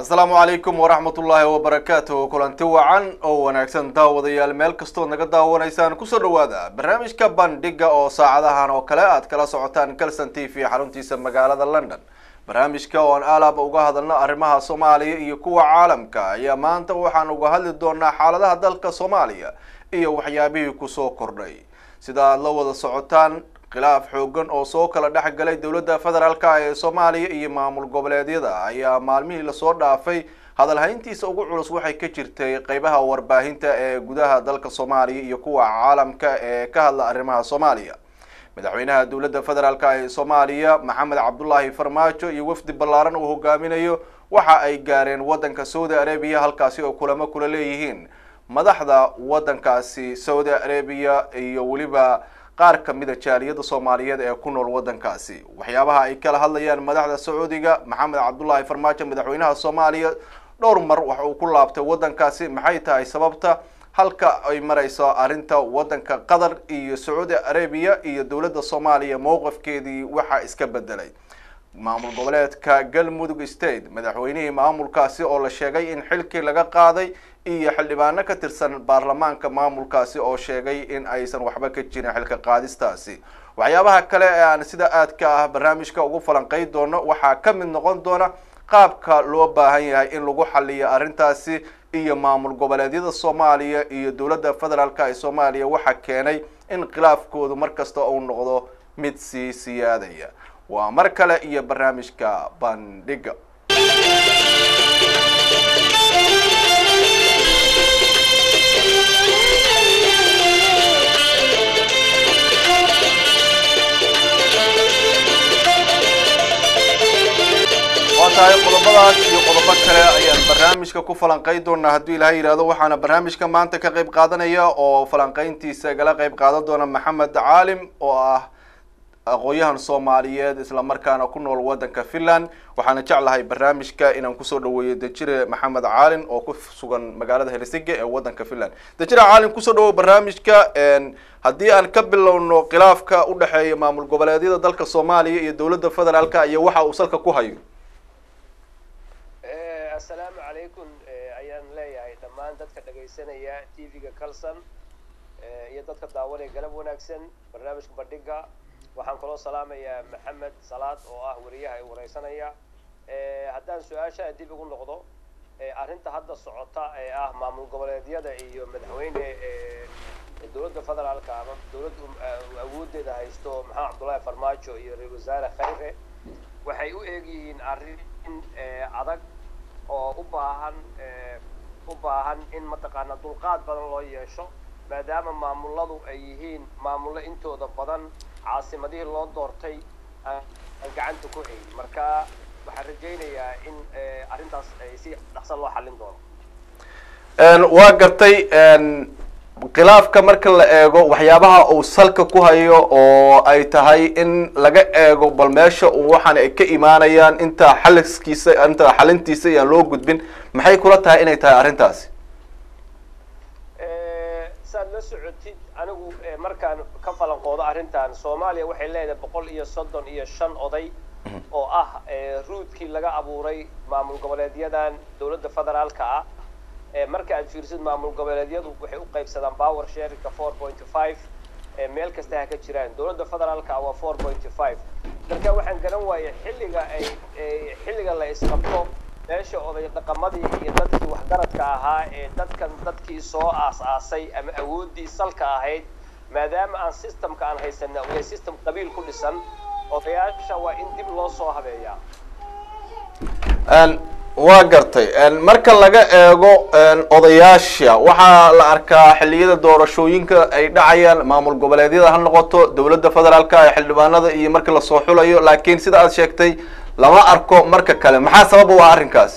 asalaamu calaykum waraxmat ullaahi wabarakaatuh kulanti wacan oo wanaagsan daawadayaal meel kastood naga daawanaysaan kusoo dhawaada barnaamijka bandhiga oo saacadahan oo kale aad kala socotaan calson t v xaruntiisa magaalada london barnaamijka oo aan aalaaba uga hadalno arrimaha soomaaliya iyo kuwa caalamka ayaa maanta waxaan uga hadli doonaa xaaladaha dalka soomaaliya iyo waxyaabihii kusoo kordhay sida aad la wada socotaan khilaaf xoogan oo soo kala dhex galay dowladda federaalka ee soomaaliya iyo maamul goboleedyada ayaa maalmihii lasoo dhaafay hadalhayntiisa ugu culus waxay ka jirtay qeybaha warbaahinta ee gudaha dalka soomaaliya iyo kuwa caalamka ee ka hadla arrimaha soomaaliya madaxweynaha dowladda federaalka ee soomaaliya maxamed cabdullaahi farmaajo iyo wafdi ballaaran uu hogaaminayo waxa ay gaareen waddanka saudi arabia halkaasi oo kulamo kula leeyihiin madaxda waddankaasi saudi arabia iyo weliba qaar kamida jaaliyada soomaaliyeed ee ku nool waddankaasi waxyaabaha ay kala hadlayaan madaxda sacuudiga maxamed cabdullaahi farmaajo madaxweynaha soomaaliya dhowr mar waxa uu ku laabtay waddankaasi maxay tahay sababta halka ay mareyso arrinta waddanka qatar iyo sacuudi arabia iyo dowladda soomaaliya mowqifkeedii waxaa iska bedelay maamul goboleedka galmudug state madaxweynihii maamulkaasi oo la sheegay in xilkii laga qaaday iyo xildhibaano ka tirsan baarlamaanka maamulkaasi oo sheegay in aysan waxba ka jirin xilka qaadistaasi waxyaabaha kale ee aan sida aadka ah barnaamijka ugu falanqey doono waxaa ka mid noqon doona qaabka loo baahan yahay in lagu xaliyo arrintaasi iyo maamul goboleedyada soomaaliya iyo dowladda federaalka ee soomaaliya waxaa keenay in khilaafkoodu mar kasta uu noqdo mid sii siyaadaya waa mar kale iyo barnaamijka bandhiga waa tahay qodobadaas iyo qodobo kale ayaan barnaamijka ku falanqey doonaa hadduu ilahay yidhahdo waxaana barnaamijka maanta ka qeyb qaadanaya oo falanqeyntiisa gala qeyb qaadan doona maxamed caalim oo ah aqoon-yahan soomaaliyeed islamarkaana ku nool waddanka finland waxaana jeclahay barnaamijka inaan kusoo dhaweeyo dejire maxamed caalin oo ku sugan magaalada helsinki ee waddanka finland dejire caalin kusoo dhawow barnaamijka haddii aan ka bilowno khilaafka u dhexeeya maamul goboleedyada dalka soomaaliya iyo dowladda federaalka iyo waxa uu salka ku hayo assalaamu calaykum ayaan leeyahay dhammaan dadka dhagaysanaya t v-ga calson iyo dadka daawanaya galab wanaagsan barnaamijka bandhiga waxaan kaloo salaamayaa maxamed salaad oo ah wariyaha ay wareysanaya haddaan su-aasha dib ugu noqdo arrinta hadda socota ee ah maamul goboleedyada iyo madaxweyne dowladda federaalka ama dowladda awoodeeda haysto maxamed cabdullaahi farmaajo iyo ra-isul wasaare khayre waxay u eegyihiin arrin adag oo u baahan u baahan in mataqaanaa dulqaad badan loo yeesho maadaama maamuladu ay yihiin maamullo intooda badan caasimadihii loo doortay aan gacanta ku hayn marka waxaan rajaynayaa in arrintaas ay si dhaqsan loo xallin doono waa gartay khilaafka marka la eego waxyaabaha uu salka ku hayo oo ay tahay in laga eego bal meesha uu waxaan ay ka imaanayaan inta xaliskiisa inta xalintiisa iyaan loo gudbin maxay kula tahay inay tahay arrintaasi saad la socotid anigu markaan ka falanqoodo arrintan soomaaliya waxay leedahay boqol iyo soddon iyo shan oday oo ah ruudkii laga abuuray maamul goboleedyadan dowladda federaalka ah marka aad fiirsid maamul goboleedyadu waxay u qaybsadaan power sharika four point five meel kasta ha ka jiraan dowladda federaalka waa four point five marka waxaan garan waayay xilliga ay xilliga la isqabto meesha oday dhaqamadii iyo dadkii waxgaradka ahaa ee dadkan dadkii soo aas-aasay ama awooddii salka ahayd maadaama aan systemka aan haysana uu yahay system qabiil ku dhisan odayaasha waa in dib loo soo habeeyaa waa gartay marka laga eego odayaasha waxaa la arkaa xilliyada doorashooyinka ay dhacayaan maamul goboleedyada ha noqoto dowladda federaalka ee xildhibaanada iyo marka lasoo xulayo laakiin sida aad sheegtay lama arko marka kale maxaa sabab u ah arrinkaas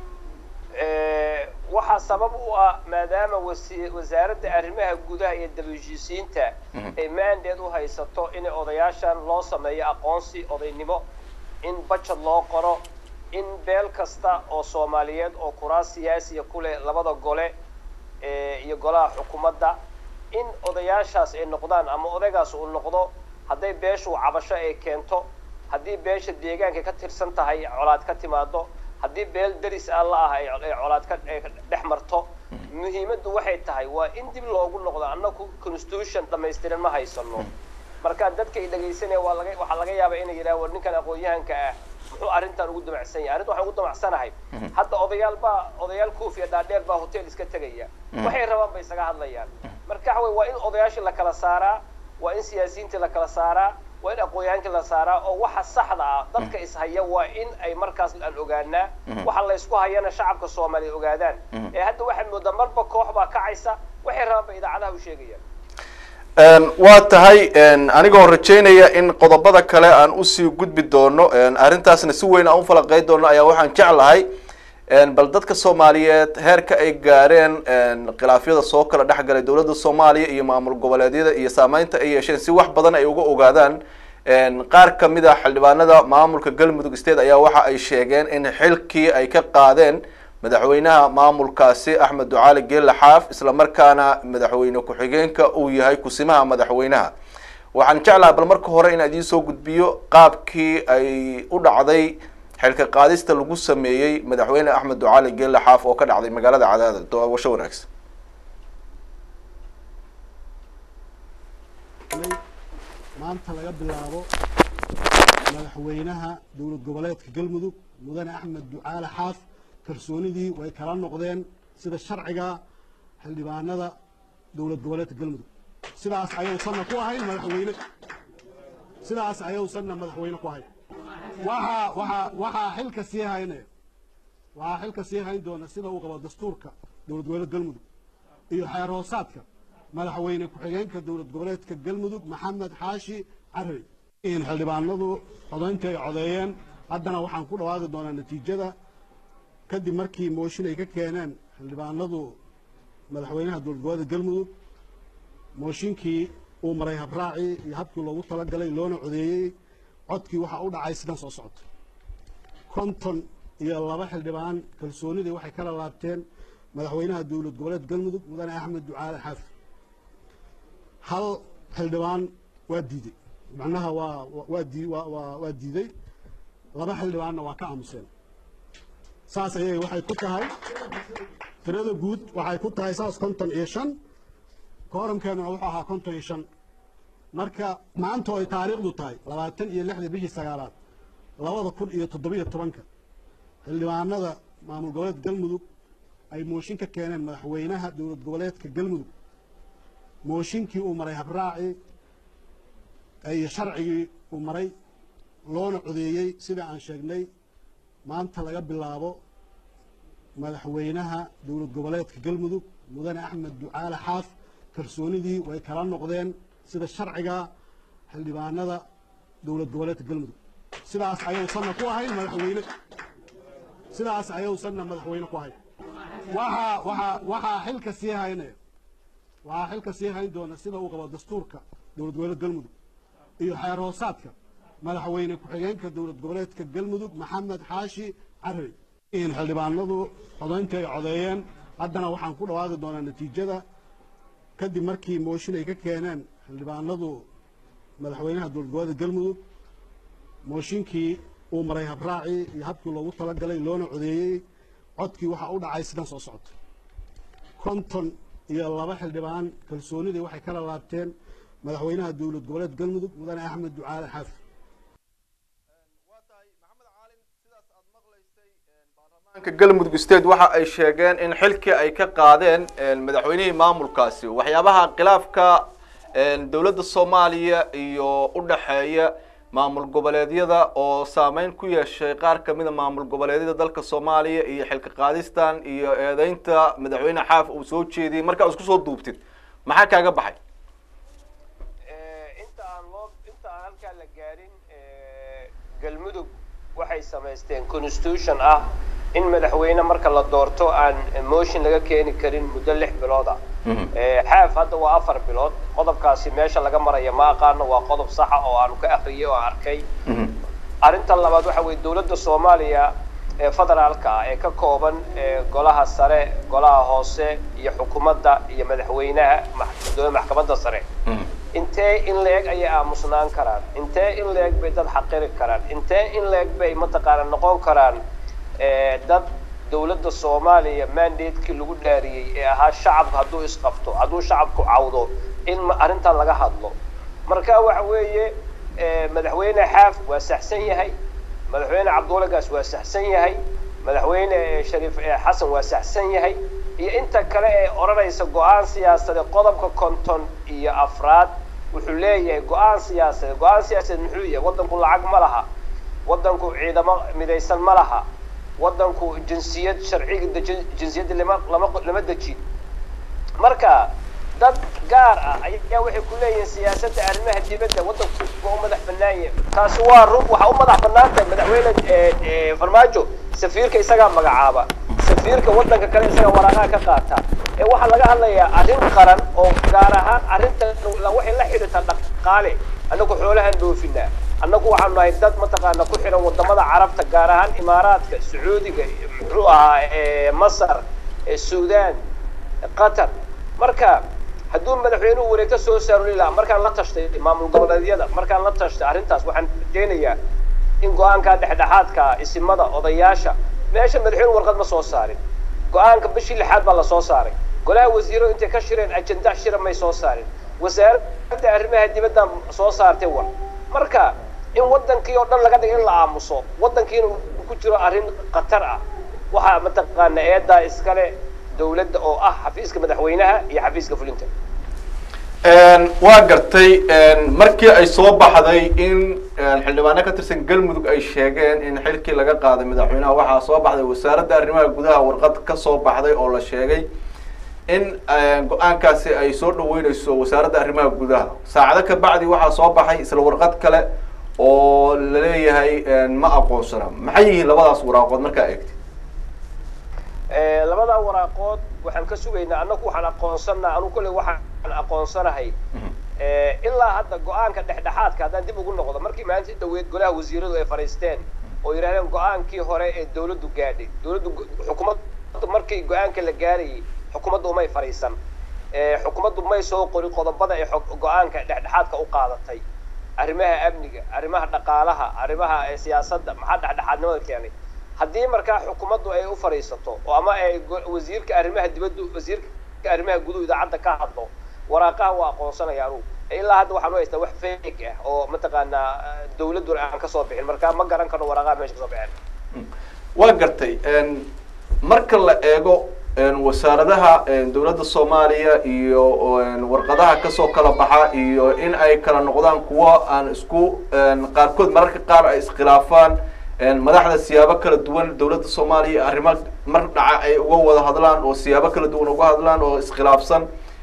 waxaa sabab u ah maadaama wasi- wasaaradda arrimaha gudaha iyo daba-heshiisiinta ay mandate u haysato in odayaashan loo sameeyo aqoonsi odaynimo in budget loo qoro in beel kasta oo soomaaliyeed oo kuraas siyaasiya ku leh labada gole iyo golaha xukuumadda in odayaashaas ay noqdaan ama odaygaas uu noqdo hadday beeshu cabasho ay keento haddii beesha deegaanka ka tirsan tahay colaad ka timaado haddii beel deris aan la ah ay ay colaad ka ay ka dhex marto muhiimaddu waxay tahay waa in dib loogu noqdo annagu constitution dhamaystiran ma haysano marka dadka ay dhegaysanaya waa laga waxaa laga yaabaa inay yidhaha war ninkan aqoon-yahanka ah muxuu arrintan ugu damacsan yahay arrinta waxaan ugu damacsanahay hadda odayaal baa odayaal kuufiya dhaadheer baa hotel iska tegaya waxay rabaan bay isaga hadlayaan marka waxa wey waa in odayaashii la kala saaraa waa in siyaasiyiintii la kala saaraa waa in aqoon-yahankii la saaraa oo waxa saxda ah dadka ishaya waa in ay markaas aan ogaanaa waxa la ysku hayana shacabka soomaaliya ogaadaan ee hadda waxaad moodaa marba koox baa kacaysa waxay rabaan bay idaacadaha u sheegayaan waa tahay anigoo rajaynaya in qodobada kale aan usii gudbi doono arrintaasna si weyn aan ufalaqey doono ayaa waxaan jeclahay bal dadka soomaaliyeed heerka ay gaareen khilaafyada soo kala dhexgalay dowladda soomaaliya iyo maamul goboleedyada iyo saameynta ay yeesheen si wax badan ay uga ogaadaan qaar kamid a xildhibaanada maamulka galmudug state ayaa waxa ay sheegeen in xilkii ay ka qaadeen madaxweynaha maamulkaasi axmed ducaali geelle xaaf isla markaana madaxweyne ku-xigeenka uu yahay kusimaha madaxweynaha waxaan jeclaha bal marka hore in idiin soo gudbiyo qaabkii ay u dhacday xilka qaadista lagu sameeyey madaxweyne axmed ducaali geelle xaaf oo ka dhacday magaalada cadaadad doawasho wanaagsan maanta laga bilaabo madaxweynaha dowlad goboleedka galmudug mudane axmed ducaale xaaf kalsoonidii way kala noqdeen sida sharciga xildhibaanada dowlad goboleedka galmudug sidaas ayuusanna ku ahayn madaxweyne sidaas ayuusanna madaxweyne ku ahayn waxaa waxaa waxaa xilka sii hayne waxaa xilka sii hayn doona sida uu qabo dastuurka dowlad goboleedka galmudug iyo xeer hoosaadka madaxweyne ku-xigeenka dowlad goboleedka galmudug maxamed xaashi carey in xildhibaanadu codayntii ay codeeyeen haddana waxaan ku dhawaaqi doonaa natiijada kadib markii mooshin ay ka keeneen xildhibaanadu madaxweynaha dowlad goboleedka galmudug mooshinkii uu maray habraacii iyo habkii loogu talagalay loona codeeyey codkii waxaa u dhacay sidan soo socota konton iyo laba xildhibaan kalsoonidii waxay kala laabteen madaxweynaha dowlad goboleedka galmudug mudane axmed ducaale xaafi hal xildhibaan waa diiday macnaha waa waa dii waa waa waa diiday laba xildhibaanna waa ka aamuseen saas ayay waxay ku tahay tirada guud waxay ku tahay saas konton iyo shan kooramkeennuna wuxuu ahaa konton iyo shan marka maanta oo ay taariikhdu tahay labaatan iyo lixda bishii sagaalaad labada kun iyo toddobiyo tobanka xildhibaanada maamul goboleedka galmudug ay mooshin ka keeneen madaxweynaha dowlad goboleedka galmudug mooshinkii uu maray habraacii iyo sharcigii uu maray loona codeeyey sida aan sheegnay maanta laga bilaabo madaxweynaha dowlad goboleedka galmudug mudane axmed ducaale xaaf kalsoonidii way kala noqdeen sida sharciga xildhibaanada dowlad goboleedka galmudug sidaas ayuusanna ku ahayn madaxweyne sidaas ayuusanna madaxweyne ku ahayn waxaa waxaa waxaa xilka sii hayne waxaa xilka sii hayn doona sida uu qabo dastuurka dowlad goboleedka galmudug iyo xeer hoosaadka madaxweyne ku-xigeenka dowlad goboleedka galmudug maxamed xaashi carey in xildhibaanadu codayntii ay codeeyeen haddana waxaan ku dhawaaqi doonaa natiijada kadib markii mooshin ay ka keeneen xildhibaanadu madaxweynaha dowlad goboleedka galmudug mooshinkii uu maray habraacii iyo habkii loogu talagalay loona codeeyey codkii waxaa u dhacay sidan soo socota konton iyo laba xildhibaan kalsoonidii waxay kala laabteen madaxweynaha dowlad goboleedka galmudug mudane axmed ducaale xaafi waa tahay maxamed caalin sidaas aad maqlaysay baarlamaanka galmudug state waxa ay sheegeen in xilkii ay ka qaadeen madaxweynihii maamulkaasi waxyaabaha khilaafka dowladda soomaaliya iyo u dhexeeya maamul goboleedyada oo saameyn ku yeeshay qaar kamida maamul goboleedyada dalka soomaaliya iyo xilka qaadistan iyo eedeynta madaxweyne xaaf uu soo jeediyey markaa isku soo duubtid maxaa kaaga baxay inta aan loo inta aan halkaa la gaarin galmudug waxay samaysteen constitution ah in madaxweyne marka la doorto aan motion laga keeni karin muddo lix bilood ah xaaf hadda waa afar bilood qodobkaasi meesha laga maraya ma aqaano waa qodob saxa oo aanu ka akriyay oo aan arkay arrinta labaad waxa weye dowladda soomaaliya ee federaalka ah ee ka kooban golaha sare golaha hoose iyo xukuumadda iyo madaxweynaha dowladda maxkamadda sare intee in la-eg ayay aamusnaan karaan intee in la-eg bay dad xaqiri karaan intee in la-eg bay mataqaana noqon karaan dad dowladda soomaaliya mandatekii lagu dhaariyey ee ahaa shacabka hadduu isqabto hadduu shacabku cawdo in arrintan laga hadlo marka waxa weeye madaxweyne xaaf waa saxsan yahay madaxweyne cabdulla gaas waa saxsan yahay madaxweyne shariif xasan waa saxsan yahay iyo inta kale ee odhanaysa go-aan siyaasadeed qodobka konton iyo afraad wuxuu leeyahay go-aan siyaasadeed go-aan siyaasadeed muxuu yahay waddanku lacag ma laha waddanku ciidamo midaysan ma laha waddanku jinsiyad sharciga deji jinsiyadda lama lama lama dejin marka dad gaar ah ayaa waxay ku leeyihiin siyaasadda arrimaha dibadda waddanku waa u madax bannaan yahay taasi waa run waxaa u madax bannaan tahay madaxweyne farmaajo safiirka isagaa magacaaba safiirka waddanka kale isagaa waraaqaha ka qaata ee waxaa laga hadlayaa arrin qaran oo gaar ahaan arrinta waxay la xidhiirtaa dhaqaale annagu xoolahan dhoofinaa annagu waxaanu nahay dad mataqaana ku xidhan wadamada carabta gaar ahaan imaaraadka sacuudiga muxuu ahaa masar suudaan qatar marka hadduu madaxweynuhu wareegto soo saaruli lahaa markaan la tashtay maamul goboleedyada markaan la tashtay arrintaas waxaan rajaynayaa in go-aanka dhexdhexaadka isimada odayaasha meesha madaxweyne warqad ma soo saarin go-aanka bishii lixaad baa lasoo saaray golaha wasiiro intay ka shireen ajenda shira may soo saarin wasaaradda arrimaha dibaddan soo saartay war marka in waddankii oo dhan laga dhigo in la aamuso waddankiina uu ku jiro arrin khatar ah waxaa mataqaana eedaa iskale dowladda oo ah xafiiska madaxweynaha iyo xafiiska fulinta waa gartay markii ay soo baxday in xildhibaano ka tirsan galmudug ay sheegeen in xilkii laga qaaday madaxweynaha waxaa soo baxday wasaaradda arrimaha gudaha warqad ka soo baxday oo la sheegay in go-aankaasi ay soo dhaweyneyso wasaaradda arrimaha gudaha saacado ka bacdi waxaa soo baxay isla warqad kale oo laleeyahay ma aqoonsana maxay yihiin labadaas waraaqood markaa eegti labadaa waraaqood waxaan ka sugaynaa annagu waxaan aqoonsanaa anu kolley waxaan aqoonsanahay ilaa hadda go-aanka dhexdhexaadka haddaan dib ugu noqdo markii maalintii dhaweyd golaha wasiiradu ay fadhiisteen oo yidhahdeen go-aankii hore ee dawladdu gaadhay dawladdu xukuumaddu markii go-aanka la gaarayay xukuumaddu umay fadhiisan xukuumaddu may soo qorin qodobada ay go-aanka dhexdhexaadka u qaadatay arrimaha amniga arrimaha dhaqaalaha arrimaha siyaasadda maxaa dhexdhexaadnimada keenay haddii markaa xukuumaddu ay u fadhiisato oo ama ay wasiirka arrimaha dibaddu wasiirka arrimaha guduhu idaacadda ka hadlo waraaqaha waa aqoonsanaya anugu ilaa hadda waxaan u haystaa wax feeg ah oo mataqaanaa dawladduna aan kasoo bixin marka ma garan karno waraaqaha meesha kasoo baxeen waa gartay marka la eego wasaaradaha dawladda soomaaliya iyo warqadaha kasoo kala baxa iyo in ay kala noqdaan kuwo aan isku qaarkood mararka qaar ay iskhilaafaan madaxda siyaabo kala duwan dawladda soomaaliya arrimo mar dhaca ay uga wada hadlaan oo siyaabo kala duwan uga hadlaan oo iskhilaafsan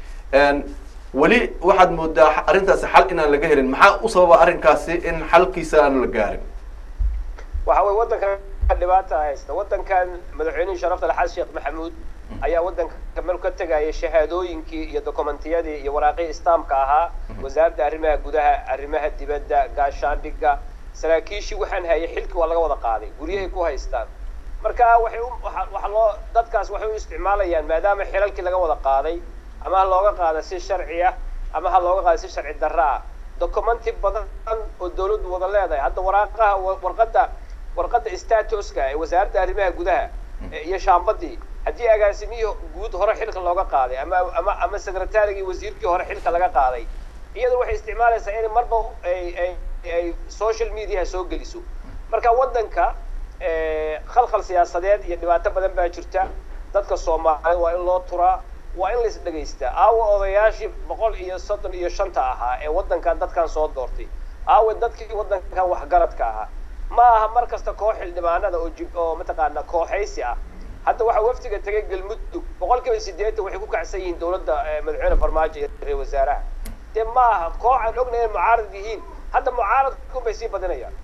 weli waxaad moodaa arrintaasi xal inaan laga helin maxaa u sababa arrinkaasi in xalkiisa aan la gaarin waxa weye waddankan dhibaata haysta waddankan madaxweynihii sharafta laxaad sheekh maxamuud ayaa waddanka meel ka tegaya shahaadooyinkii iyo dokumentiyadii iyo waraaqii istaamka ahaa wasaaradda arrimaha gudaha arrimaha dibadda gaashaandhigga saraakiishii waxaan hayay xilkii waa laga wada qaaday guryahay ku haystaan marka waxay u waxa loo dadkaas waxay u isticmaalayaan maadaama xilalkii laga wada qaaday ama ha looga qaada si sharci ah ama ha looga qaada si sharci darra ah documenti badan oo dawladdu wada leedahay hadda waraaqaha warqadda warqadda statuska ee wasaaradda arrimaha gudaha iyo shaambadii haddii agaasimihii guud hore xilka looga qaaday ama ama ama secretarigii wasiirkii hore xilka laga qaaday iyadu waxay isticmaalaysaa in marba ay ay ay social mediaha soo geliso marka waddanka khalkhal siyaasadeed iyo dhibaato badan baa jirta dadka soomaaliyeed waa in loo turaa waa in lais dhegaystaa aawa odayaashii boqol iyo soddon iyo shanta ahaa ee waddankan dadkan soo doortay aawa dadkii waddankan waxgaradka ahaa ma aha mar kasta koox xildhibaanada oo jib oo mataqaana kooxaysi ah hadda waxaa wafdiga tegay galmudug boqol kiiba sideetan waxay ku kacsan yihiin dawladda madaxweyne farmaajo iyo ra-isul wasaaraha dee ma aha koox aan ognahay inay mucaarad yihiin hadda mucaaradkun bay sii badinayaan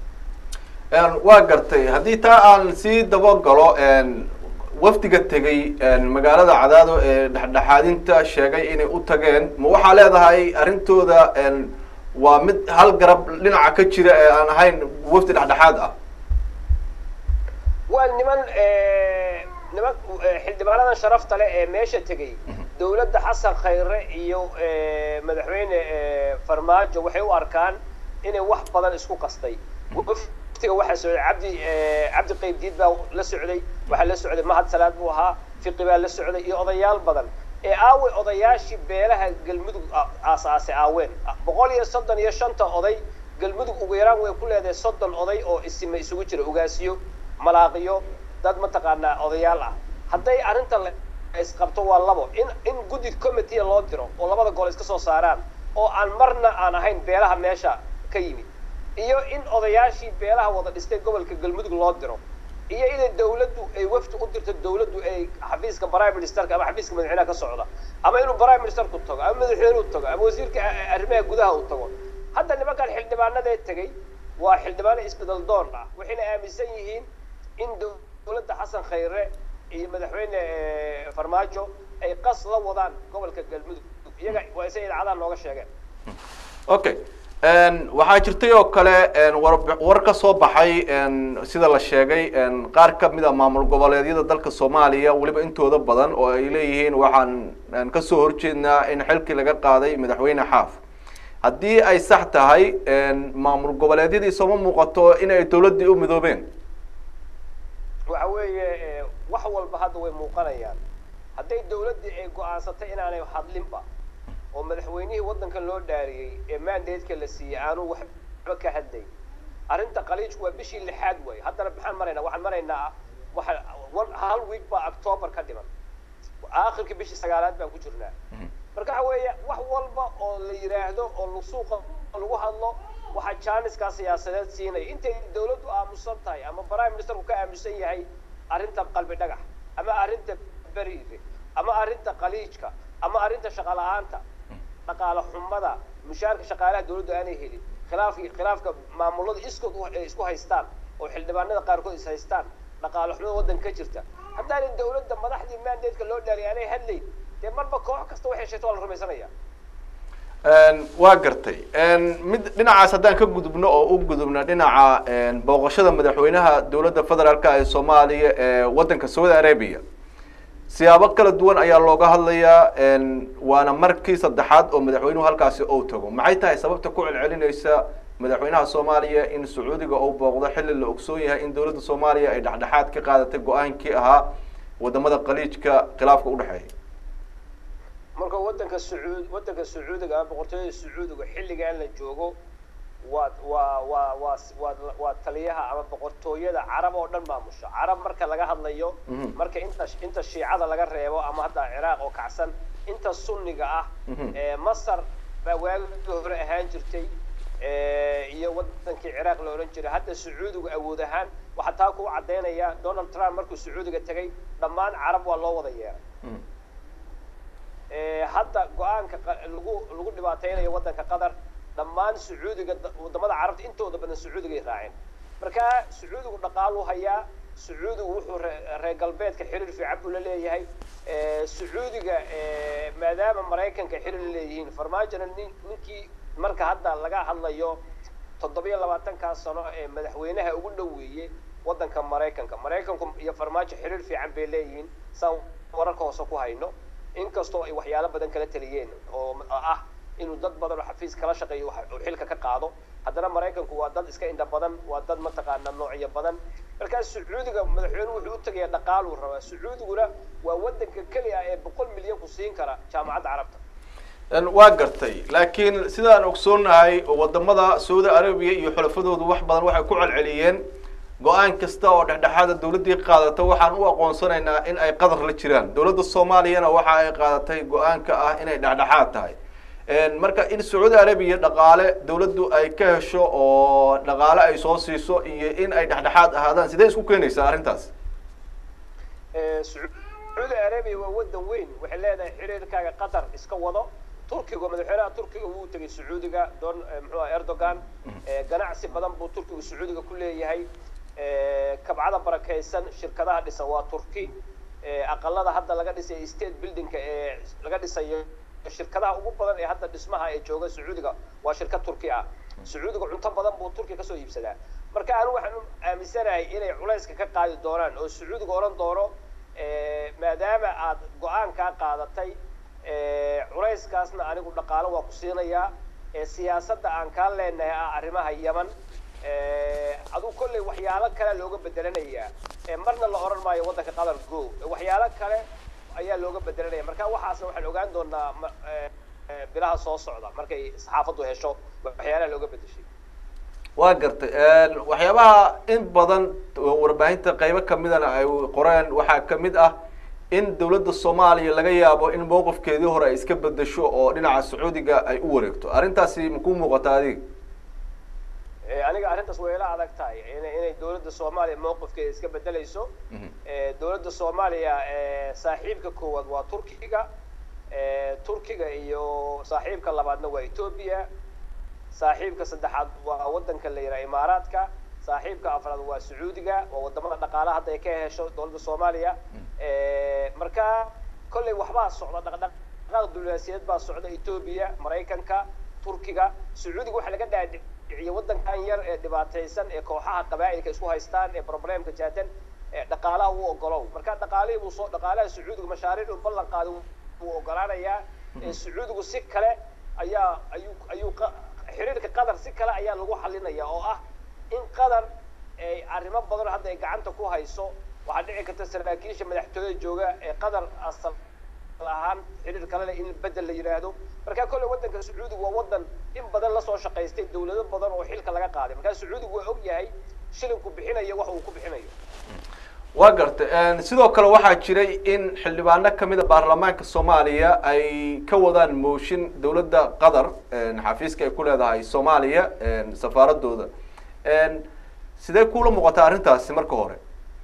waa gartay haddii taa aan sii dabagalo wafdiga tegay magaalada cadaado ee dhexdhexaadinta sheegay inay u tageen ma waxaa leedahay arrintooda waa mid hal garab dhinaca ka jira ee aan ahayn wafdi dhexdhexaad ah waa niman niman xildhibaanadan sharafta leh ee meesha tegay dawladda xasan khayre iyo madaxweyne farmaajo waxay u arkaan inay wax badan isku qastay waftiga waxaa socday cabdi cabdi qaybdiid baa la socday waxaa la socday mahad salaad buu ahaa fiqi baa la socday iyo odayaal badan ee aawey odayaashii beelaha galmudug aasaasay aaween boqol iyo soddon iyo shanta oday galmudug ugu yaraan way ku leedahay soddon oday oo isime isugu jira ugaasiyo malaaqiyo dad mataqaanaa odayaal ah hadday arrinta isqabto waa labo in in guddi committee loo diro oo labada gol iska soo saaraan oo aan marna aan ahayn beelaha meesha ka yimid iyo in odayaashii beelaha wada dhistay gobolka galmudug loo diro iyo inay dawladdu ay wafdi u dirto dawladdu ay xafiiska prime ministerka ama xafiiska madaxweynaha ka socda ama inuu prime ministerku tago ama madaxweynuhu tago ama wasiirka arrimaha gudaha uu tago hadda nimankan xildhibaanadee tegey waa xildhibaano isbedel doon ah waxayna aaminsan yihiin in dawladda xasan khayre iyo madaxweyne farmaajo ay qas la wadaan gobolka galmudug iyaga waa isay idaacadaha nooga sheegeen okay waxaa jirtay oo kale war war ka soo baxay sida la sheegay qaar ka mid a maamul goboleedyada dalka soomaaliya weliba intooda badan oo ay leeyihiin waxaan kasoo horjeednaa in xilkii laga qaaday madaxweyne xaaf haddii ay sax tahay maamul goboleedyadii sooma muuqato in ay dawladdii u midoobeen waxa weeye wax walba hadda way muuqanayaan hadday dawladdii ay go-aansatay inaanay hadlinba oo madaxweynihii waddankan loo dhaariyey ee mandatka la siiyey aanu waxba ka hadlay arrinta qaliijku waa bishii lixaad way haddana maxaan maraynaa waxaan maraynaa waxa hal week baa october ka dhiman aakhirkii bishii sagaalaad baan ku jirnaa marka waxa weeye wax walba oo la yidhaahdo oo suuqa lagu hadlo waxaa jaaniskaa siyaasadeed siinaya intay dawladdu aamusan tahay ama prime ministerku ka aamusan yahay arrinta qalbi dhagax ama arrinta beriire ama arrinta qaliijka ama arrinta shaqa la-aanta dhaqaale xumada mushaarka shaqaalaha dawladdu aanay helin khilaafki khilaafka maamulada iskood ay isku haystaan oo xildhibaanada qaarkood is haystaan dhaqaale xumada waddanka ka jirta haddaanay dawladda madaxdii mandatka loo dhaariy aanay hadlayn dee marba koox kasta waxay sheegto waa la rumaysanaya waa gartay mid dhinacaas haddaan ka gudubno oo u gudubno dhinaca booqashada madaxweynaha dowladda federaalka ee soomaaliya ee waddanka saudi arabia siyaabo kala duwan ayaa looga hadlayaa waana markii saddexaad oo madaxweynuhu halkaasi ou tago maxay tahay sababta ku celcelinaysa madaxweynaha soomaaliya in sacuudiga uu booqdo xilli la ogsoon yahay in dowladda soomaaliya ay dhexdhexaad ka qaadatay go-aankii ahaa wadamada qaliijka khilaafka udhexeeya marka waddanka sacuud waddanka sacuudiga ama boqortooyada sacuudiga xilligan la joogo waa waa waa waa waa waa taliyaha ama boqortooyada carab oo dhan maamusha carab marka laga hadlayo marka inta inta shiicada laga reebo ama hadda ciraaq oo kacsan inta sunniga ah ee masar baa waagii hore ahaan jirtay iyo wadankii ciraaq la odhan jiray hadda sacuudigu awood ahaan waxaa taa ku caddaynaya donald trump markuu sacuudiga tegay dhammaan carab waa loo wada yeeray hadda go-aanka lagu lagu dhibaateynayo waddanka qatar dhammaan sacuudiga wadamada carabta intooda badan sacuudigay raaceen marka sacuudigu dhaqaaluu hayaa sacuudigu wuxuu reer galbeedka xiriir fiican buu la leeyahay sacuudiga maadaama maraykanka xiriir la leeyihiin farmaajona nin ninkii marka hadda laga hadlayo toddobiyo labaatankaa sano ee madaxweynaha ugu dhoweeyey waddanka maraykanka maraykanku iyo farmaajo xiriir fiican bay leeyihiin saan wararka hoose ku hayno inkastoo ay waxyaalo badan kala taliyeen oo ah inuu dad badan oo xafiis kala shaqeeyo uu xilka ka qaado haddana maraykanku waa dad iska indha badan waa dad mataqaana noocyo badan markaas sacuudiga madaxweynuhu wuxuu u tegaya dhaqaaluu rabaa sacuudiguna waa waddanka keli ah ee boqol milyan ku siin kara jaamacadda carabta waa gartay laakiin sidaan ogsoonnahay wadamada saudi arabiya iyo xulafadoodu wax badan waxay ku celceliyeen go-aan kasta oo dhexdhexaada dawladdii qaadata waxaan u aqoonsanaynaa in ay qadar la jiraan dowladda soomaaliyana waxa ay qaadatay go-aanka ah inay dhexdhexaad tahay marka in sacuudi arabiya dhaqaale dawladdu ay ka hesho oo dhaqaale ay soo siiso iyo in ay dhexdhexaad ahaadaan sidee isku keenaysaa arrintaas sacuudi arabiya waa waddan weyn waxay leedahay xiriirkaaga qatar iska wado turkiga madaxweynaha turkiga wuu tegay sacuudiga don muxuu erdogan ganacsi badan buu turkiga sacuudiga ku leeyahay kabcada barakaysan shirkadaha dhisan waa turki aqalada hadda laga dhisay state buildingka ee laga dhisayo shirkadaha ugu badan ee hadda dhismaha ee jooga sacuudiga waa shirkad turki ah sacuudiga cunto badan buu turkiya kasoo iibsadaa marka anigu waxaan aaminsanahay inay culayska ka qaadi doonaan oo sacuudiga odhan doono maadaama aad go-aankaa qaadatay culayskaasna anigu dhaqaalo waa ku siinayaa ee siyaasadda aan kaa leenahay ah arrimaha yeman aduu kolley waxyaalo kale looga bedelanayaa marna la odhan maayo waddanka qatar go waxyaalo kale ayaa looga bedelanaya marka waxaasna waxaan ogaan doonaa bilaha soo socda markay saxaafaddu hesho waxyaalaha looga bedeshay waa gartay waxyaabaha in badan warbaahinta qaybo kamidana ay qoreen waxaa kamid ah in dawladda soomaaliya laga yaabo in mowqifkeedii hore ay iska bedesho oo dhinaca sacuudiga ay u wareegto arrintaasi makuu muuqata adiga aniga arrintaas way ila adag tahay inay dawladda soomaaliya mowqifkeeda iska bedelayso dawladda soomaaliya saaxiibka koowaad waa turkiga turkiga iyo saaxiibka labaadna waa ethoobia saaxiibka saddexaad waa waddanka la yidhaha imaaraadka saaxiibka afraad waa sacuudiga waa wadamada dhaqaalaha hadda ay ka hesho dawladda soomaaliya marka kolley waxbaa socda dhaqdhaqaaq diblomaasiyadeed baa socda ethoobia maraykanka turkiga sacuudiga waxaa laga dhaadhiciye waddankan yar ee dhibaataysan ee kooxaha qabaa'ilka isku haystaan ee problemka jaadan ee dhaqaalaha u ogolow marka dhaqaalihii buu soo dhaqaalaha sacuudiga mashaariic uu ballan qaaday wuu ogolaanayaa sacuudigu si kale ayaa ayuu ayuu xiriirka qatar si kale ayaa lagu xalinaya oo ah in qatar ay arrimo badan hadda ay gacanta ku hayso waxaa dhici karta saraakiisha madaxtooyada jooga ee qatar asal ahaan xiriir kale leh in bedel la yidhaahdo marka kolley waddanka sacuudiga waa waddan in badan lasoo shaqaystay dawlado badan oo xilka laga qaaday marka sacuudigu waa og yahay shilinku bixinayo wax uu ku bixinayo waa gartay sidoo kale waxaa jiray in xildhibaano kamida baarlamaanka soomaaliya ay ka wadaan mooshin dawladda qatar xafiiska ay ku leedahay soomaaliya safaaradooda sidee kula muuqataa arrintaasi marka hore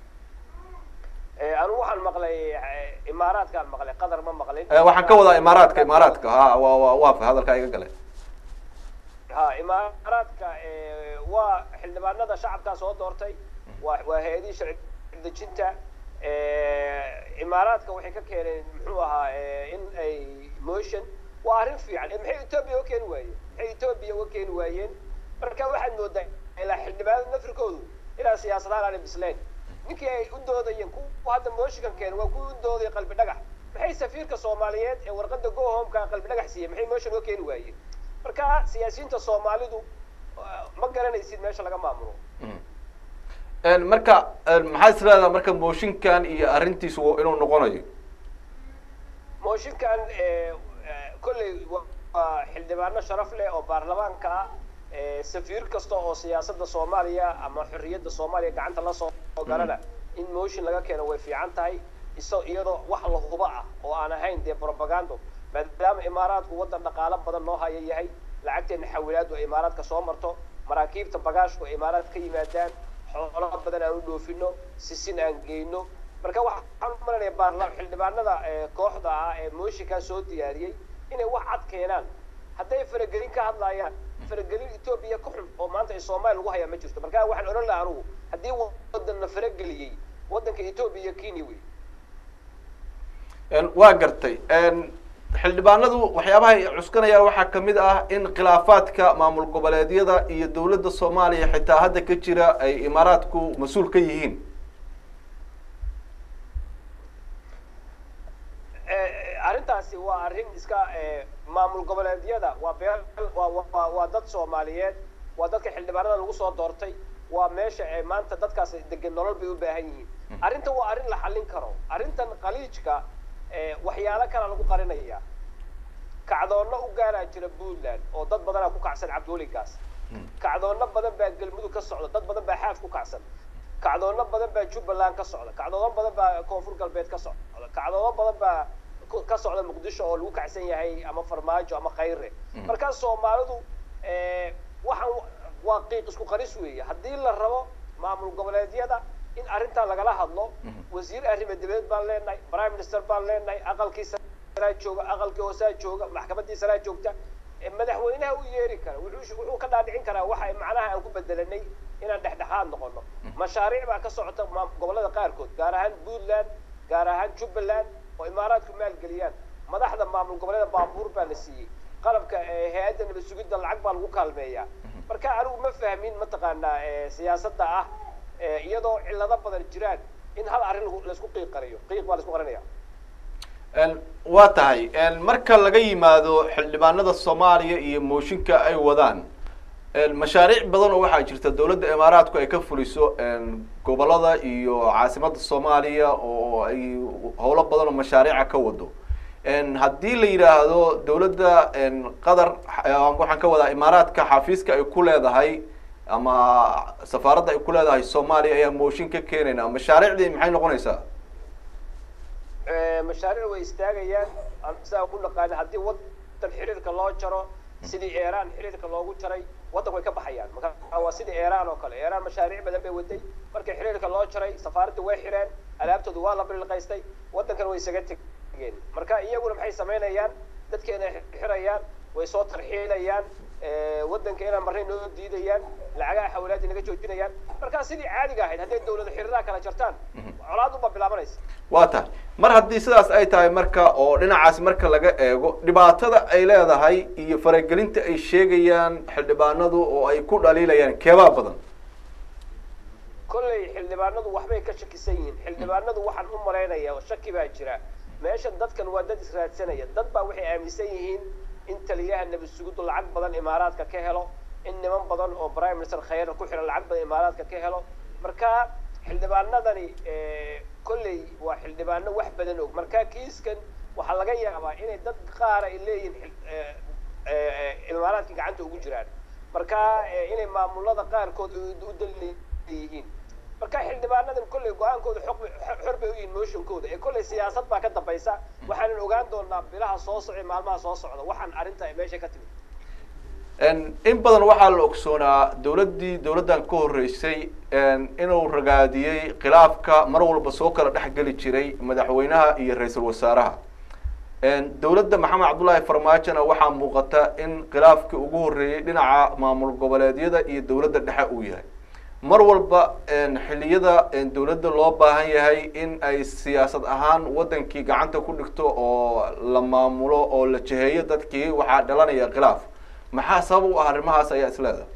anigu waxaan maqlay imaaraadkaan maqlay qatar ma maqlin waxaan ka wadaa imaaraadka imaaraadka ha wa wa waafa hadalkaa iga gale ha imaaraadka waa xildhibaanada shacabkaa soo doortay waa waa hay-adihii sharci dejinta imaaraadka waxay ka keeneen muxuu ahaa in ay motion waa arrin fiican maxay ethoobia uga keeni waayeen maxay ethoobia uga keeni waayeen marka waxaad moodaa ilaa xildhibaanada nafirkoodu ilaa siyaasadahaan aanay bislayn ninkii ay u doodayeen kuwa hadda mooshinkan keena waa kuwii u doodaya qalbi dhagax maxay safiirka soomaaliyeed ee warqada go homeka qalbi dhagax siiyey maxay motion uga keeni waayeen marka siyaasiyiinta soomaalidu ma garanaysid meesha laga maamulo marka maxaad is leedaha marka mooshinkan iyo arrintiisu inuu noqonayo mooshinkan kolley waa xildhibaano sharaf leh oo baarlamaanka ah safiir kasta oo siyaasadda soomaaliya ama xorriyadda soomaaliya gacanta lasoo galana in motion laga keeno way fiican tahay iso iyadoo wax la huba ah oo aan ahayn dee propagando maadaama imaaraadku waddan dhaqaalo badan noo haya yahay lacagteena xawilaadu ay imaaraadka soo marto maraakiibta bagaashku ay imaaraad ka yimaadaan xoolo badan aan u dhoofino sisin aan geyno marka waxaan u malanaya baarla xildhibaanada kooxda ah ee mooshinkaa soo diyaariyey inay wax cad keenaan hadday faragelin ka hadlaayaan faragelin etoobiya ka xun oo maanta ay soomaaliya lagu hayaa ma jirto marka waxaan odhan laha anugu haddii waddan la farageliyey waddanka etoobiya iyo kenya wey waa gartay xildhibaanadu waxyaabaha ay cuskanayaan waxaa kamid ah in khilaafaadka maamul goboleedyada iyo dawladda soomaaliya xitaa hadda ka jira ay imaaraadku mas-uul ka yihiin arrintaasi waa arrin iska maamul goboleedyada waa beel waa waa dad soomaaliyeed waa dadka xildhibaanada lagu soo doortay waa meesha maanta dadkaas degan nolol bay u baahan yihiin arrintan waa arrin la xallin karo arrintan khaliijka waxyaalo kala lagu qarinaya kacdoonno u gaaraa jira puntland oo dad badanaa ku kacsan cabdiweligaas kacdoonno badan baa galmudug ka socda dad badan baa xaaf ku kacsan kacdoonno badan baa jubbaland ka socda kacdoonno badan baa koonfur galbeed ka socda kacdoonno badan baa ka socda muqdisho oo lagu kacsan yahay ama farmaajo ama khayre markaa soomaalidu waxaan waa qiiq isku qaris weeye haddii la rabo maamul goboleedyada in arrintaa lagala hadlo wasiir arrimo dibadeed baan leenahay prime minister baan leenahay aqalkii saraa jooga aqalkii hoosaa jooga maxkamaddii saraa joogta madaxweynaha u yeeri kara wuxuu wuxuu ka dhaadhicin karaa waxa macnaha aan ku bedelanay inaan dhexdhexaad noqono mashaariic baa ka socota gobollada qaarkood gaar ahaan puntland gaar ahaan jubbaland oo imaaraadku maalgeliyaan madaxda maamul goboleeda baabuur baa la siiyey qalabka hay-adda nabad sugidda lacag baa lagu kaalmeeyaa marka anigu ma fahmin mataqaanaa siyaasadda ah iyadoo cillado badan jiraan in hal arrin laisku qiiq qariyo qiiq baa laisku qarinaya waa tahay marka laga yimaado xildhibaanada soomaaliya iyo mooshinka ay wadaan mashaariic badan oo waxaa jirta dowladda imaaraadku ay ka fuliso gobolada iyo caasimada soomaaliya oo ay howlo badan oo mashaariica ka wado haddii la yidhaahdo dowladda qatar waxaan ka wadaa imaaraadka xafiiska ay ku leedahay ama safaaradda ay ku leedahay soomaaliya ayaa mooshin ka keenayna mashaariicdii maxay noqonaysaa mashaariic way istaagayaan sidaa ku naqaana haddii wadan xiriirka loo jaro sidii iran xiriirka loogu jaray waddanku way ka baxayaan marka waa sidii iran oo kale iran mashaariic badan bay waday markii xiriirka loo jaray safaaradda way xireen alaabtoodu waa la bililqaystay waddankan way isaga tegeen marka iyaguna maxay samaynayaan dadkeena xirayaan way soo tarxiilayaan waddanka inaan marnay noo diidayaan lacagaha xawlaadii naga joojinayaan markaa sidii caadiga ahayd hadday dawlada xiriiraha kala jartaan colaad unbaa bilaabanaysa waa tahay mar haddii sidaas ay tahay marka oo dhinacaas marka laga eego dhibaatada ay leedahay iyo faragelinta ay sheegayaan xildhibaanadu oo ay ku dhaliilayaan keebaa badan kolley xildhibaanadu waxbay ka shakisan yihiin xildhibaanadu waxaan u malaynaya oo shaki baa jira meeshan dadkan waa dad israadsanaya dad baa waxay aaminsan yihiin in taliyaha nabad sugudu lacag badan imaaraadka ka helo in niman badan oo prime minister khayra ku xiran lacag badan imaaraadka ka helo marka xildhibaanadani kolley waa xildhibaano wax badan og marka kiiskan waxaa laga yaabaa inay dad qaara ay leeyihiin imaaraadka gacanta ugu jiraan marka inay maamulada qaarkood u dalleeyihiin marka xildhibaanadan kolley go-aankooda xog xor bay u yihiin motionkooda ee kolley siyaasad baa ka dambaysa waxaanan ogaan doonaa bilaha soo socda maalmaha soo socda waxaan arrinta meesha ka timid in badan waxaa la ogsoonaa dowladdii dowladdan ka horreysay inuu ragaadiyey khilaafka mar walba soo kala dhex geli jiray madaxweynaha iyo ra-iisul wasaaraha dowladda maxamed cabdullaahi farmaajona waxaa muuqata in khilaafkii ugu horreeyey dhinaca maamul goboleedyada iyo dowladda dhexe uu yahay mar walba xilliyada dowladda loo baahan yahay in ay siyaasad ahaan waddankii gacanta ku dhigto oo la maamulo oo la jiheeyo dadkii waxaa dhalanaya khilaaf maxaa sabab u ah arrimahaas ayaa is leedahay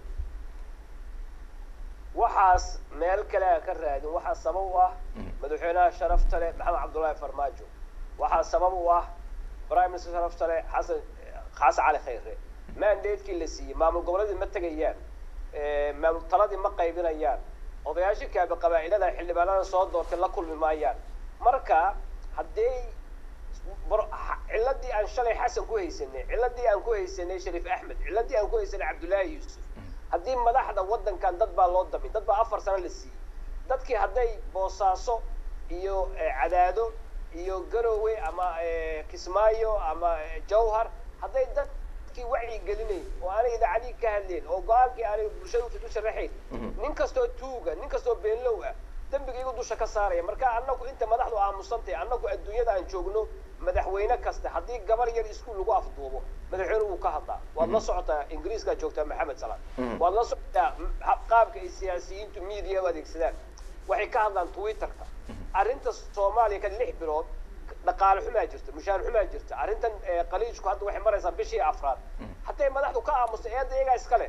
waxaas meel kale aan ka raadin waxaa sabab u ah madaxweynaha sharafta leh maxamed cabdullaahi farmaajo waxaa sabab u ah prime minister sharafta leh xasan xasan cali khayre mandatekii la siiyey maamul goboleedii ma tegayaan maamul taladii ma qaybinayaan odayaashii kaabi qabaa'ilada xildhibaanada soo doortay la kulmi maayaan marka haddii ciladii aan shalay xasan ku haysanay ciladii aan ku haysanay shariif axmed ciladii aan ku haysanay cabdullaahi yuusuf haddii madaxda waddankan dad baa loo damin dad baa afar sano la siiyey dadkii hadday boosaaso iyo cadaado iyo garowe ama kismaayo ama jawhar hadday dadkii wacyi gelinayn oo aanay idaacadii ka hadleen oo go-aankii aanay bulshada u sharaxayn nin kastoo tuuga nin kastoo beenlow ah dembigaygu dusha ka saaraya marka annagu inta madaxdu aamusantahay annagu adduunyada aan joogno madaxweyne kasta haddii gabar yar iskuul lagu afduubo madaxweyne wuu ka hadlaa waad la socotaa ingiriiskaa joogtaa maxamed salaan waad la socotaa qaabka ay siyaasiyiintu media u adeegsadaan waxay ka hadlaan twitterka arrinta soomaaliya ka lix bilood dhaqaale xumaa jirta mushaar xumaa jirta arrintan qaliijku hadda waxay maraysaa bishii afraad hadday madaxdu ka aamusto eedda iyagaa iskale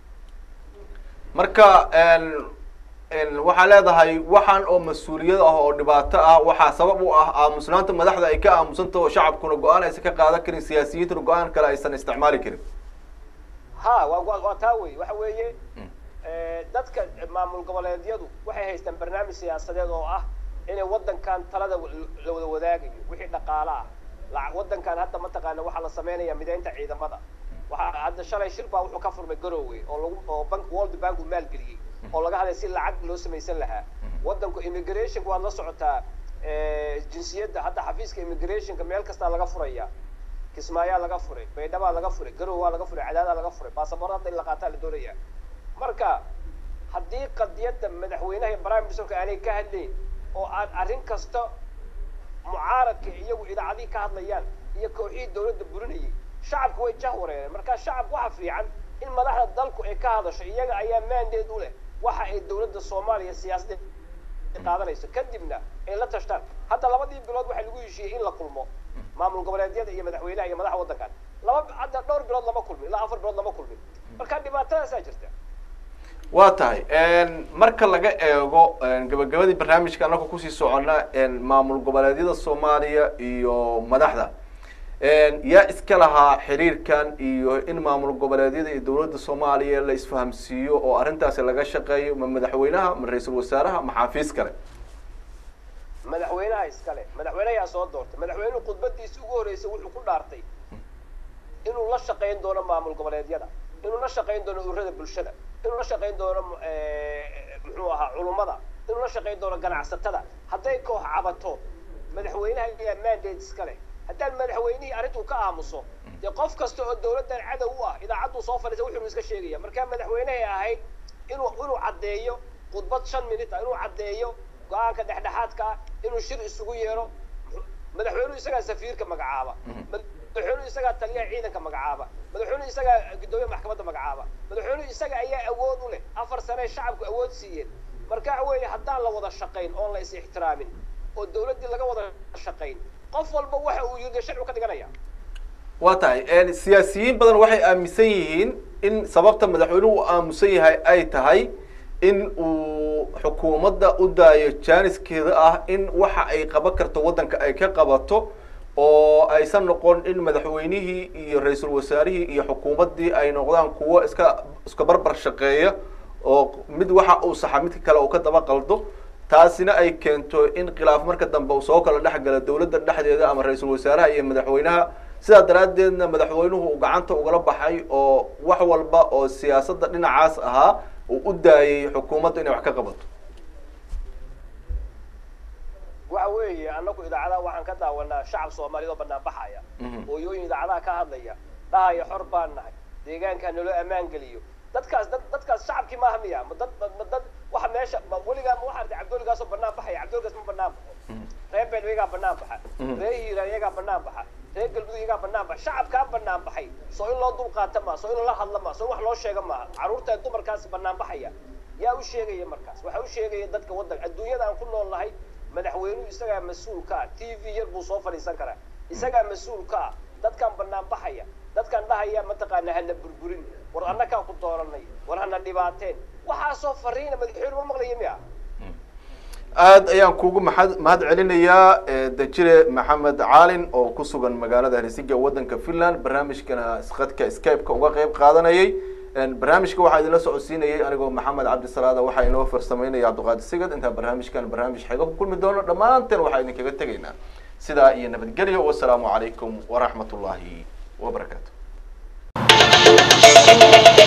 marka waxaa leedahay waxaan oo mas-uuliyad ah oo dhibaato ah waxaa sabab u ah aamusnaanta madaxda ay ka aamusantaho oo shacabkuna go-aan aysan ka qaadan karin siyaasiyiintuna go-aan kale aysan isticmaali karin ha wa waa taa wey waxa weeye dadka maamul goboleedyadu waxay haystaan barnaamij siyaasadeed oo ah inay waddankan talada la wada wadaagayo wixii dhaqaale ah waddankan hadda mataqaana waxaa la sameynaya mideynta ciidamada waxaa hadda shalay shir baa wuxuu ka furmay garowe oo lagu oo bank world bank uu maalgeliyey oo laga hadlay si lacag loo samaysan lahaa waddanku immigrationka waad la socotaa jinsiyadda hadda xafiiska immigrationka meel kastaa laga furaya kismaayaa laga furay baydhabaa laga furay garowaa laga furay cadaadaa laga furay baasaboor hadda in la qaataa la doonaya marka haddii qadiyadda madaxweynaha iyo prime ministerka aanay ka hadlayn oo aan arrin kasta mucaaradka iyagu idaacadihii ka hadlayaan iyo kooxihii dawladda burinayay shacabku way jah wareereen marka shacabku waxa fiican in madaxda dalku ay ka hadasho iyaga ayaa mandate u leh waxa ay dawladda soomaaliya siyaasadda qaadanayso kadibna ay la tashtaan hadda labadii bilood waxaa lagu heshiiyey in la kulmo maamul goboleedyada iyo madaxweynaha iyo madaxa waddankan laba hadda dhowr bilood lama kulmin ilaa afar bilood lama kulmin marka dhibaatadaasaa jirta waa tahay marka laga eego gabagabadii barnaamijka annaga kusii socona maamul goboleedyada soomaaliya iyo madaxda yaa iska lahaa xiriirkan iyo in maamul goboleedyada iyo dowladda soomaaliya la isfahamsiiyo oo arrintaasi laga shaqeeyo ma madaxweynaha ma ra-iisul wasaaraha ma xaafiis kale madaxweynaha iskale madaxweynayaa soo doortay madaxweynuhu khudbadiisi ugu horreysay wuxuu ku dhaartay inuu la shaqayn doono maamul goboleedyada inuu la shaqayn doono ururada bulshada inuu la shaqayn doono muxuu ahaa culummada inuu la shaqayn doono ganacsatada hadday koox cabato madaxweynaha ayaa mandate iska leh haddaan madaxweynihii arrintuu ka aamuso dee qof kasta oo dawladdan cadow u ah idaacadduu soo fadhiisa wuxuu iska sheegaya markaa madaxweynehay ahayd inuu inuu caddeeyo khudbad shan minut ah inuu caddeeyo go-aanka dhexdhexaadka ah inuu shir isugu yeero madaxweynuhu isagaa safiirka magacaaba madaxweynuhu isagaa taliyaha ciidanka magacaaba madaxweynuhu isagaa guddoomiyaha maxkamadda magacaaba madaxweynuhu isaga ayaa awood u leh afar sane shacabku awood siiyeen marka weeye haddaan la wada shaqayn oon la is ixtiraamin oo dawladdii laga wada shaqayn qof walba waxa uu yidhi sharcigu ka dhiganaya waa tahay siyaasiyiin badan waxay aaminsan yihiin in sababta madaxweynuhu u aamusan yahay ay tahay in uu xukuumadda u daayo jaaniskeeda ah in waxa ay qaban karto waddanka ay ka qabato oo aysan noqon in madaxweynihii iyo ra-iisul wasaarihii iyo xukuumaddii ay noqdaan kuwo iska iska barbar shaqeeya oo mid waxa uu saxa midka kale uu ka daba qaldo taasina ay keento in khilaaf marka dambe uu soo kala dhex gala dawladda dhexdeeda ama ra-iisul wasaaraha iyo madaxweynaha sidaa daraaddeedna madaxweynuhu uu gacanta ugala baxay oo wax walba oo siyaasadda dhinacaas ahaa uu u daayay xukuumadda inay wax ka qabato waxa weeye annagu idaacadaha waxaan ka daawanaa shacab soomaaliyeed oo banaan baxaya hooyooyin idaacadaha ka hadlaya dhahaya xor baan nahay deegaankaa naloo ammaan geliyo dadkaas dad dadkaas shacabkii maaha miya ma dad ma dad waxa meesha ma weligaa ma waxaa artay cabdooligaasoo banaan baxaya cabdooligaas ma banaan baxo reer beel iyagaa banaan baxa reer hiiraan iyagaa banaan baxa reer galmudug iyagaa banaan baxa shacabkaa banaan baxay soo in loo dul qaata maa soo in lala hadla maa soo in wax loo sheega maaha carruurta dumarkaas banaan baxaya yaa u sheegaya markaas waxaa u sheegaya dadka waddanka adduunyada aan ku nool nahay madaxweynuhu isagaa mas-uul ka ah t v yar buu soo fadhiisan karaa isagaa mas-uul ka ah dadkan banaan baxaya dadkan dhahaya mataqaana hana burburin war annakaa ku dooranay war hana dhibaateen waxaasoo fariina madaxweyne ma maqlaya miya aada ayaan kugu mahad mahad celinayaa dajire maxamed caalin oo ku sugan magaalada helsinki waddanka finland barnaamijkana khadka skype-ka uga qeyb qaadanayay barnaamijka waxaa idinla socodsiinayay anigoo maxamed cabdisalaada waxaa inoo farsameynaya cabdiqaadir sigad intaan barnaamijkan barnaamij xeego ku kulmi doono dhammaanteen waxaa idinkaga tegaynaa sidaa iyo nabadgelyo wasalaamu calaykum waraxmat ullaahi wabarakaatu